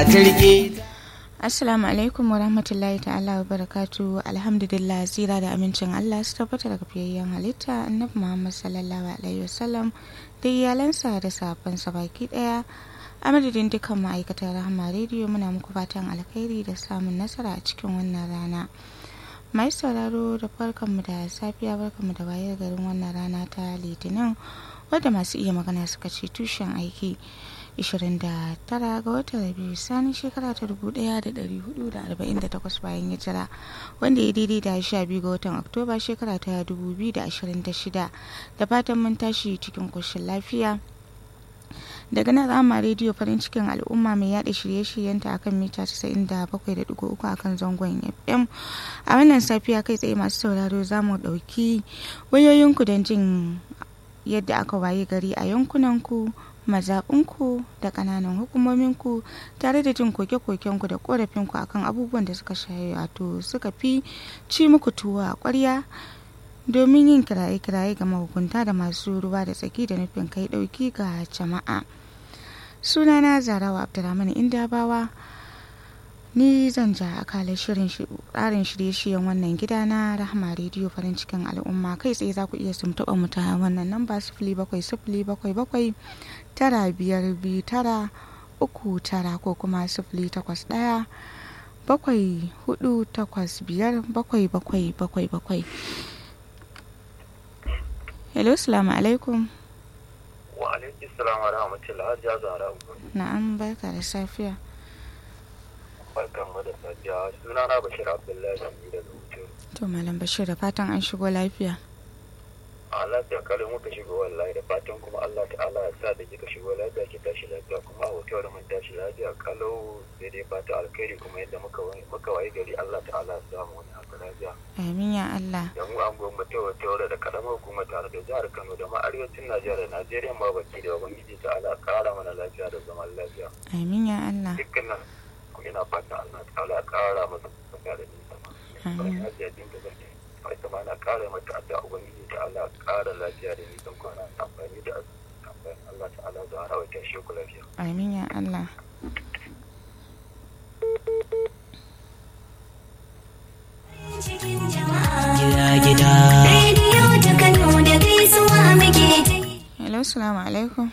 ta rike Assalamu alaikum wa rahmatullahi ta'ala wa barakatu alhamdulillah zira da amincin Allah su tabbata daga fiyayyen halitta annabi Muhammad sallallahu alaihi wasallam da iyalansa da safansa baki daya a madadin dukkan ma'aikatan rahama rediyo muna muku fatan alkhairi da samun nasara a cikin wannan rana mai sauraro da farkanmu da safiya barkanmu da wayar garin wannan rana ta litinin wadda masu iya magana suka ce tushen aiki 29 ga watan rabiu sani shekara ta 1448 bayan hijira wanda ya daidai da 12 ga watan oktoba shekara ta 2026 da fatan mun tashi cikin koshin lafiya daga nan rama rediyo farin cikin al'umma mai yada shirye-shiryenta akan mita 97.3 akan zangon fm a wannan safiya kai tsaye masu sauraro za mu ɗauki wayoyinku don jin yadda aka waye gari a yankunanku mazaɓinku da ƙananan hukumominku tare da jin koke-kokenku da ƙorafinku akan abubuwan da suka shaye wato suka fi ci muku tuwo a ƙwarya domin yin kiraye-kiraye ga mahukunta da masu ruwa da tsaki da nufin kai ɗauki ga jama'a sunana zarawa abdulrahman indabawa ni zan ja akalar shirin tsarin shirye-shiryen wannan gida na rahama rediyo farin cikin al'umma kai tsaye za ku iya sumtuɓa mu ta wannan namba sifili bakwai sifili bakwai bakwai tara biyar biyu tara uku tara ko kuma sifili takwas ɗaya bakwai hudu takwas biyar bakwai bakwai bakwai bakwai hello salamu alaikum wa alaikum salam wa rahmatullahi ya zara na'am barka da safiya barkan mu da safiya suna na bashir abdullahi da zuciya to malam bashir da fatan an shigo lafiya a lafiya kalin muka shigo wallahi da fatan kuma Allah ta'ala ya sa da kika shigo lafiya ki tashi lafiya kuma a hotel mun tashi lafiya kalau sai dai fata alkhairi kuma yadda muka muka wayi gari Allah ta'ala ya samu wani haka lafiya amin ya Allah da mu an gwamma ta hotel da karamar hukuma tare da jihar Kano da ma arewacin Najeriya da Najeriya ma baki da ubangiji ta'ala kara mana lafiya da zaman lafiya amin ya Allah dukkanin ina fata Allah ta'ala kara masa lafiya da nisa Amin. ita ma na kara mata adda ubangiji ta Allah kara lafiya da nisan kwana amfani da amfani Allah ta'ala da harawa ta shi ku lafiya amin ya Allah gida gida Rediyo ta Kano da gaisuwa muke ta yi. hello salamu alaikum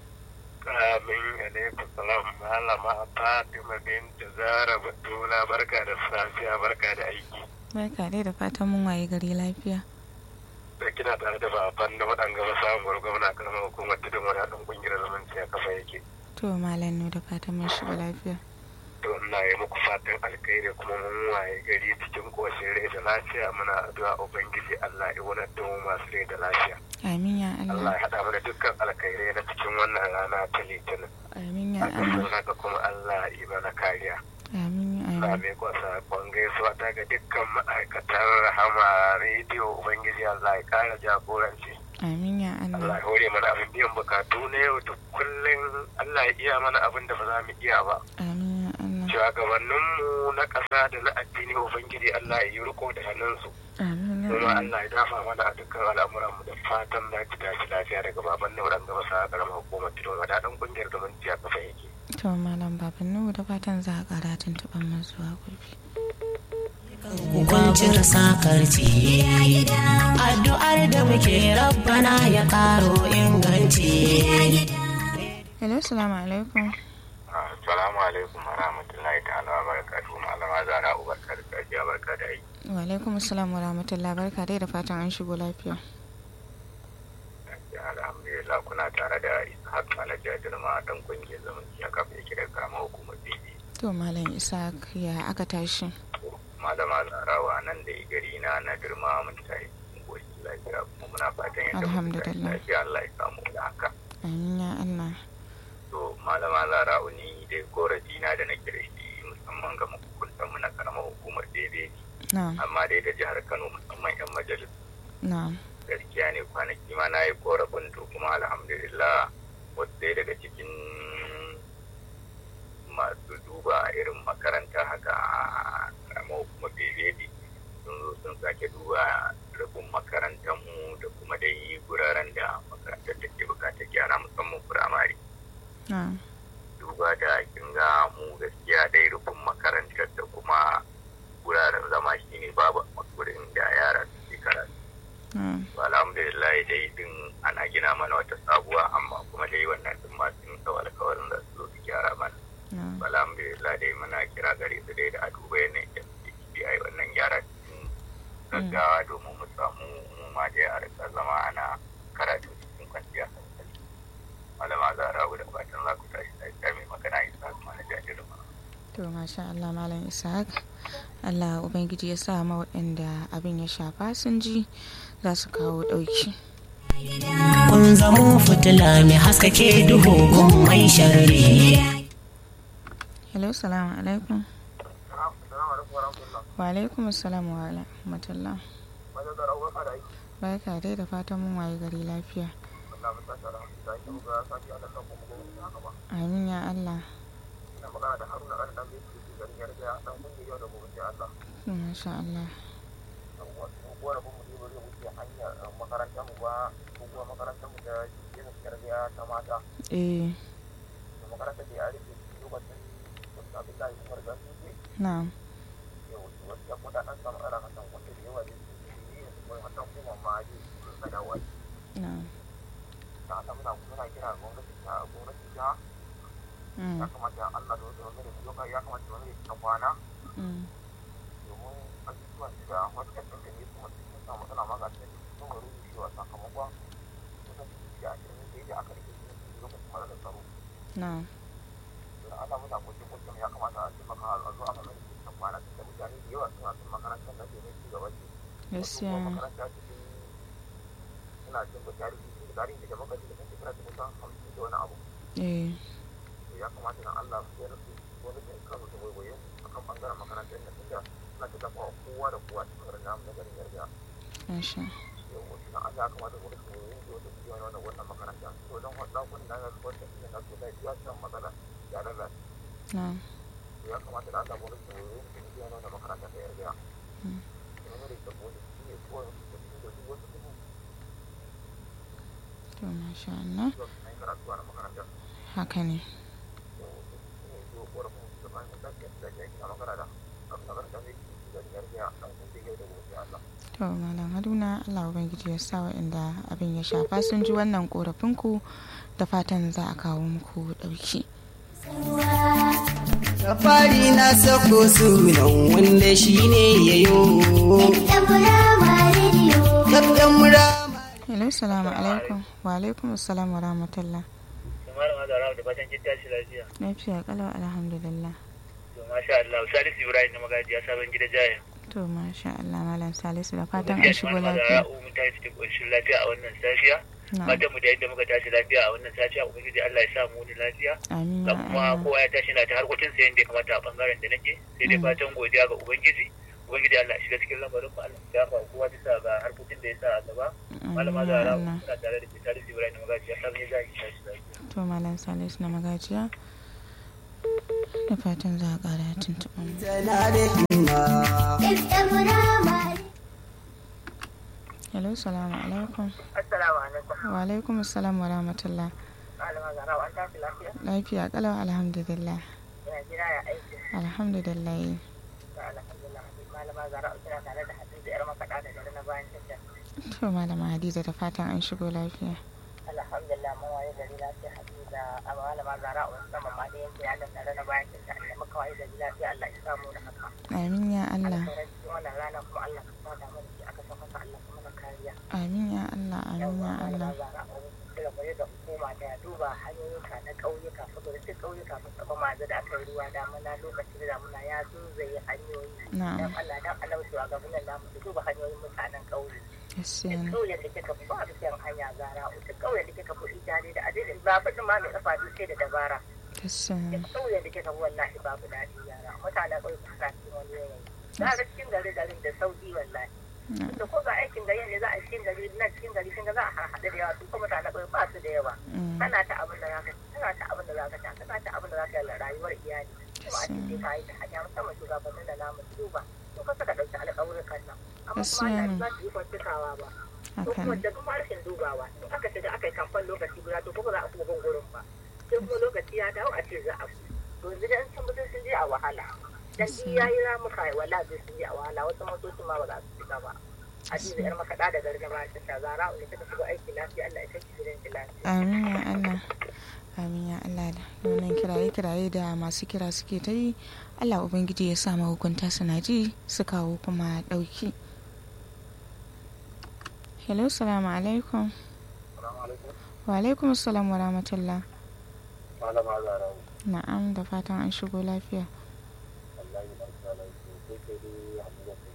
Amin alaikum salam malama Fatima binta Zara Batula barka da safiya barka da aiki barka dai da fatan mun waye gari lafiya da kina tare da baban da waɗanga ba samuwar gwamna karamar hukumar tudun wani haɗin ƙungiyar zumunci a kafa yake to malam nu da fatan mun shiga lafiya to ina yi muku fatan alkhairi kuma mun waye gari cikin koshin rai da lafiya muna addu'a ubangiji Allah ya wani da mu masu rai da lafiya amin ya Allah Allah ya haɗa mana dukkan alkhairai na cikin wannan rana ta litinin amin ya a ƙarshen Allah haka kuma Allah ya yi mana kariya amin ya na amin mai kwasa kwan gaisuwa ta ga dukkan ma'aikatan rahama rediyo ubangiji Allah ya kara jagoranci amin ya Allah Allah ya hore mana abin biyan bukatu na yau da kullum Allah ya iya mana abin da ba za mu iya ba amin ya Allah shugabanninmu na ƙasa da na addini ubangiji Allah ya yi riko da hannunsu amin ya kuma Allah Allah ya dafa mana a dukkan al'amuranmu da fatan na ci tashi lafiya daga baban nauran gaba sa karamar hukumar tudun wadadan kungiyar zumunci a kafa yake to malam baban nu da fatan za a kara tuntuɓar mu zuwa gobe kwanciyar sakarci addu'ar da muke rabbana ya karo inganci hello salamu alaikum Assalamu alaikum wa rahmatullahi ta'ala wa barakatuhu malama zara ubarka da safiya barka da aiki wa alaikum assalam wa rahmatullah barka dai da fatan an shigo lafiya alhamdulillah kuna tare da ishaq alhaji girma dan kungiyar zumunci a kafa yake da karamar hukumar bibi to malam isa ya aka tashi malama zarawa nan da gari na na girma mun tayi goshi lafiya kuma muna fatan yadda muka tashi Alhamdulillah. lafiya Allah ya samu da haka amin ya Allah to malama zarawa ni dai korafi na da nake da shi musamman ga mahukuntan mu na karamar hukumar daidai na'am amma dai da jihar Kano musamman yan majalis na'am gaskiya ne kwanaki ma na yi korafin to kuma alhamdulillah wasu ɗaya daga cikin masu duba irin makaranta haka a karamar kuma bebeji sun zo sun sake duba rabin makarantarmu da kuma dai guraren da makarantar take bukatar gyara musamman firamare na'am duba da kin ga mu gaskiya na'am alhamdulillah dai muna kira gare su dai da a duba yanayin da suke ciki a yi wannan gyara cikin gaggawa domin mu samu mu ma dai a rika zama ana karatu cikin kwanciya hankali malama zara da fatan za ku tashi lafiya mai magana isa kuma na jajirin ma to masha Allah malam Ishaq Allah ubangiji ya sa ma waɗanda abin ya shafa sun ji za su kawo ɗauki kun zamo fitila mai haskake duhu gun mai sharri hello salamu alaikum wa alaikum assalam wa rahmatullah barka dai da fatan mun waye gari lafiya amin ya Allah masha Allah eh na'am na'am mm, ya kamata Allah da wasu wani da ya kamata wani da kwana mm, domin abubuwan da wasu ƙasar da ne kuma sun samu matsala ma ga ta sun wani rushewa sakamakon kusan da ashirin da yadda aka rike su lokacin mara da tsaro na'am don Allah muna kwace kwace ya kamata a taimaka a zo a kamar da kan kwana tun da mutane da yawa suna son makarantar da domin ci gaba ce gaskiya makaranta cikin suna cin da tarihi da tarihi da makarantar da kan shekara ta kusan hamsin da wani abu eh to ya kamata na Allah ya rasu wani da kano da waiwaye a kan bangaren makarantar da tunda suna ta zafa kowa da kowa cikin garin namu na garin yarda masha yau na Allah ya kamata wani su waiwaye da wata su yana wannan makaranta to don wata kun na yasu wata su yana so da ya san matsala ya rarra na'am to ya kamata da Allah wani su waiwaye da su yana wannan makaranta ta yarda Mm. domin da ita wani su ne kowa su da su da su wasu su to masha Allah zuwa su na yi karatu a makarantar haka ne to su ne zuwa korafin su da bayan da ke da ke a makaranta a makaranta ne su da yarda a kan da yau da gobe Allah to malam haruna allah ubangiji ya sa waɗanda abin ya shafa sun ji wannan korafinku da fatan za a kawo muku ɗauki Da fari na sako sunan wanda shi ne ya yo. Kaftan murama. hello salamu alaikum wa alaikum assalam wa rahmatullah malam azara da fatan kin tashi lafiya lafiya kalau alhamdulillah to masha Allah Salisu Ibrahim na magajiya sabon gida jaya to masha allah malam salisu da fatan an gaskiya shigo malam lafiya azara mun tashi cikin ƙoshin lafiya a wannan safiya na'am fatan mu da yadda muka tashi lafiya a wannan safiya ubangiji Allah ya sa mu ni lafiya amin ga ya kuma allah kowa ya tashi na ta harkokin sa yadda ya kamata a bangaren da nake sai dai Mm. fatan godiya ga ubangiji ubangiji Allah ya shiga cikin lamarin mu Allah ya fa kowa bisa ga harkokin da ya sa a gaba malama amin ya azara allah muna tare da Salisu Ibrahim na magajiya sabon gida jaya tashi lafiya to malam salisu na magajiya da fatan za a ƙara tuntuɓa mu Tana da himma. hello salamu alaikum assalamu alaikum wa alaikum assalam wa rahmatullah malama azara an tashi lafiya lafiya kalau alhamdulillah ina jira ya aiki alhamdulillah alhamdulillah malama zara kina tare da hadisi yar makaɗa da dare na bayan tasha to malama hadiza da fatan an shigo lafiya alhamdulillah mun waye gari lafiya hadiza a malama zara wani sama ma da yanke ya tare na bayan tasha da muka waye gari lafiya Allah ya samu da haka amin ya allah alkhairar cikin wannan rana kuma Allah ka sada mana shi aka san masa Allah kuma na kariya amin ya allah amin ya malama allah zara wani kira kwaye da hukuma da ya duba hanyoyinka na ƙauyuka saboda duk ƙauyuka sun taɓa mazu da aka yi ruwa damuna lokacin da damuna ya zunzaye hanyoyi na'am dan Allah dan Allah shugabannin namu su duba hanyoyin mutanen ƙauye gaskiya duk ne ƙauyen da kika fi ba a biyan hanya gara duk ƙauyen da kika fi ita da adadin ba faɗin ma mai ƙafa duk sai da dabara gaskiya ne duk ƙauyen da kika fi wallahi babu daɗi yara mutanen ƙauye su sa cikin wani yanayi za a ga cikin gari garin da sauƙi wallahi na'am da ko ga aikin gari ne za a cikin gari nan cikin gari kin ga za a haɗu da yawa su kuma mutanen ƙauye ba su da yawa Mm, kana ta abin da zaka kana ta abin da zaka ta kana ta abin da zaka yi rayuwar iyali kuma a cikin ka yi ta hanya musamman shugabannin da namu su duba to ka saka ɗauki alƙawurukan nan amma kuma Gaskiya Allah ne. ba su yi kwancikawa ba ko haka kuma ne da kuma rashin dubawa in aka shiga aka yi kamfan lokaci guda to kuma za a kuma bin gurin ba sai kuma lokaci ya dawo a ce za a fi to yanzu dan sun mutum sun je a wahala dan ji ya yi ramuka wala zai sun je a wahala wasu motocin ma ba za su shiga ba Hadiza yar makaɗa da gargama ta sha zara da ta shigo aiki lafiya Allah ya kai ki gidan ki lafiya. amin ya Allah amin ya Allah da wannan kiraye kiraye da masu kira suke ta yi Allah ubangiji ya sa mahukunta suna ji su kawo kuma ɗauki hello salamu alaikum Assalamu alaikum. wa alaikum salam wa rahmatullah Malama Zara. na'am da fatan an shigo lafiya Wallahi barka da ku. Sai kai dai Hadiza ta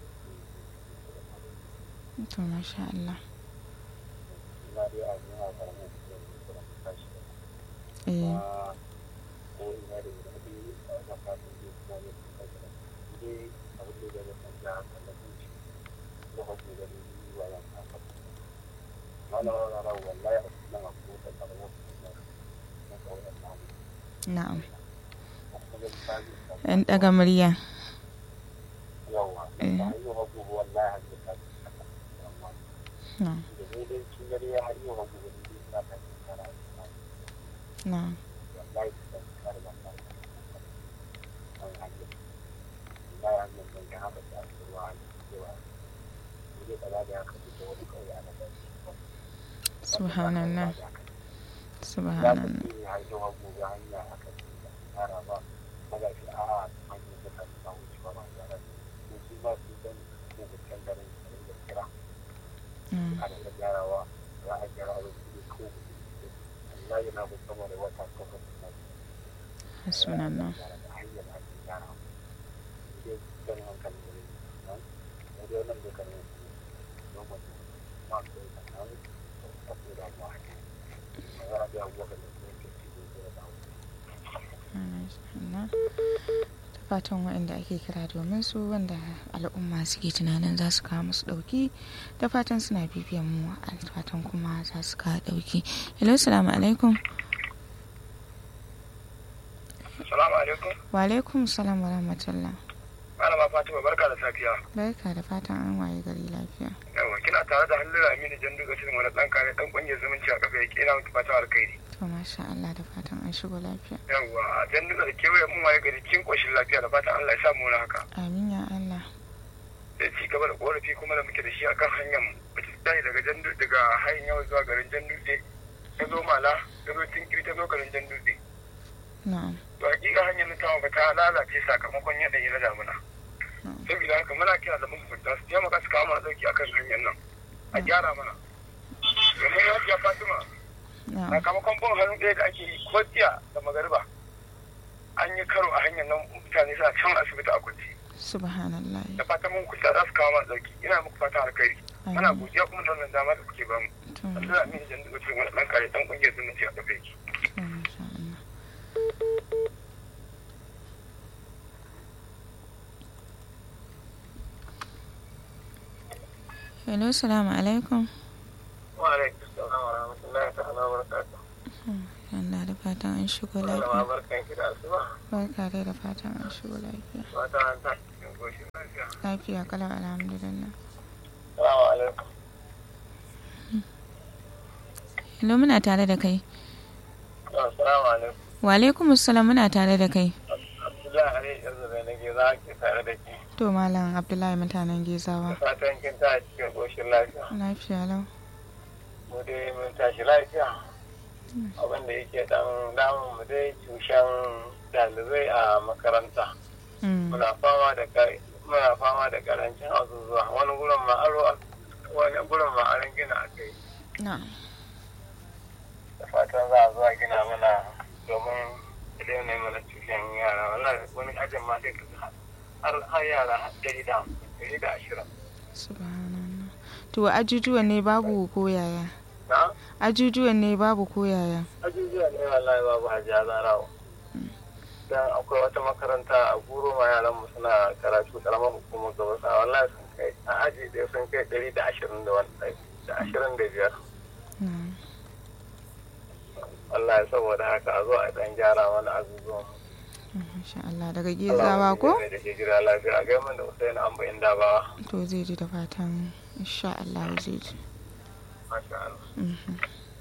to masha Allah ina dai a zuwa karamin da kuma tashi. eh ko ina da wani a wajen fatan zai kuma ne su kai da dai abin da zai san da haka da kunci ko hakki da ni wa ya ta fa malama Zara wallahi a cikin abu da karamin da na kawai na na'am kuma da misali ɗan ɗaga murya yawa Eh. a yi wa gobe wallahi har da ta amma na'am da ne dai kin gari ya har yi wa gobe da ni ta ta kara na'am wallahi ta kara ba ta an hanyar wallahi hanyar da ya haka ta ruwa a cewa ne dai kaza da haka fito wani kauye a nan subhanallah za ta subhanallah ce har yi wa gobe hanya aka ce da kara ba maza shi a hanyar da ta ta wuce ba ba ya ne shi ba su dan ne da kan garin da kira Mm, a da gyarawa za a gyara a wasu ko Allah yana da sama da wata kafa da hasbunallah gyara da hanyar da ake gyara idan kan hankali da rai nan da dai wannan da kan yi don mutum ma su yi kan a ko da mu haka magana da abubuwa da su ke ci da da Allah da fatan waɗanda ake kira domin su wanda al'umma suke tunanin za su kawo musu ɗauki da fatan suna bibiyan mu a fatan kuma za su kawo ɗauki hello salamu alaikum Assalamu alaikum wa alaikum salam wa rahmatullah malama Fatima barka da safiya barka da fatan an waye gari lafiya yawa kina tare da Halliru Aminu Jandu ga cikin wani dan kare dan kungiyar zumunci a kafa yake ina mutu fata alkhairi to masha Allah da fatan an shigo lafiya yawa Jandu da kewaye mun waye gari cikin koshin lafiya da fatan Allah ya sa mu na haka amin ya Allah da ci gaba da korafi kuma da muke da shi akan hanyar mu wacce ta tashi daga jandu daga hanyar yawa zuwa garin jandutse ta zo mala ta zo tinkiri ta zo garin jandutse na'am to hakika hanyar nan tawa ba ta lalace sakamakon yanayi na damuna na'am saboda haka muna kira da mahukunta su taimaka su kawo mana dauki akan hanyar nan a gyara mana domin ya fiya fatima na'am sakamakon bin hannu ɗaya da ake yi ko jiya da magariba an yi karo a hanyar nan mutane suna can asibiti a kwanci subhanallah da fatan mun kusa za su kawo mana dauki ina muku fatan alkhairi ana amin godiya kuma da wannan dama da kuke bamu to Allah amin jan daga cikin wani ɗan kare ɗan ƙungiyar zumunci a kafa yake to masha Allah hello salamu alaikum wa alaikum salam wa rahmatullahi ta'ala wa barakatuh Allah da fatan an shigo malama lafiya barkan ki da asuba barka dai da fatan an shigo lafiya fata an ta cikin goshin lafiya lafiya kalau alhamdulillah salamu alaikum hello muna tare da kai assalamu alaikum wa alaikum assalam muna tare da kai abdullahi ali yanzu da nake za ki tare da ki to malam abdullahi mutanen gezawa fatan kin ta cikin goshin lafiya lafiya lau mu dai mun tashi lafiya abin da yake dan damun mu dai tushen dalibai a makaranta Mm, muna fama da kai muna fama da karancin azuzuwa wani gurin ma aro wani gurin ma aron gina a kai na'am da fatan za a zuwa gina mana domin idan ne mana tushen yara wallahi wani ajin ma sai ka har har yara dari da hamsin dari da ashirin subhanallah to ajujuwan ne babu ko yaya na ajujuwan ne babu ko yaya ajujuwa ne wallahi babu hajiya zarawa dan akwai wata makaranta a guro ma yaran mu suna karatu karamar hukumar gaba sa wallahi sun kai a aji da sun kai ɗari da ashirin da wani da ashirin da biyar na'am wallahi saboda haka a zo a dan gyara mana azuzuwan Masha Allah daga gezawa ko da ke jira lafiya a gaiman da Usain Amba inda ba to zai ji da fatan insha Allah zai ji masha Allah Mhm.